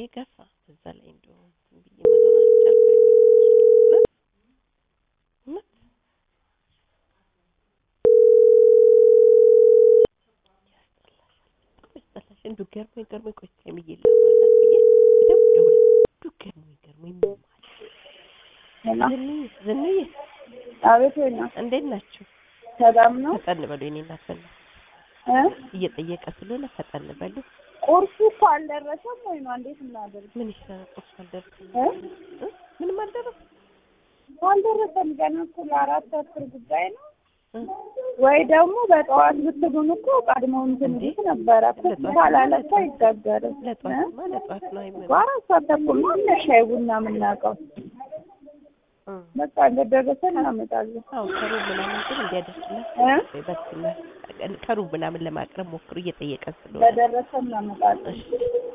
ገፋ። እዛ ላይ እንደው እንትን ብዬ መኖር አልቻልኩም። እውነት እውነት ያስጠላሻል። እንደው ገርሞኝ ገርሞኝ ቆይ እስኪ ሀይሚዬ ላውራላት ብዬ በደምብ ደውላ እንደው ገርሞኝ ገርሞኝ ምን ማለት ሄሎ ዝንዬ ዝንዬ አቤት ወይ ነው እንዴት ናችሁ? ሰላም ነው ፈጠን በሉ የኔ እናት በእናትህ እ እየጠየቀ ስለሆነ ፈጠን በሉ። ቁርሱ እኮ አልደረሰም ወይ ነው እንዴት እናደርግ ምን ይሻላል? ቁርስ አልደረሰም እ እ? ምንም አልደረሰም አልደረሰም ገና እኮ ለአራት አስር ጉዳይ ነው እ? ወይ ደግሞ በጠዋት ብትሉን እኮ ቀድሞ እንትን እንዴ? ይሉት ነበረ ለጠዋት ካላለ እኮ አይጋገርም እ? ለጠዋትማ ለጠዋት ነው አይመ አራት ሰዓት ተኩል ነው እነ ሻይ ቡና የምናውቀው እ በቃ እንደደረሰ እናመጣለን አዎ ከሩብ ምናምን ግን እንዲያደርስላት እ በስመ ከሩብ ምናምን ለማቅረብ ሞክሩ እየጠየቀን ስለሆነ በደረሰ እናመጣለን እሺ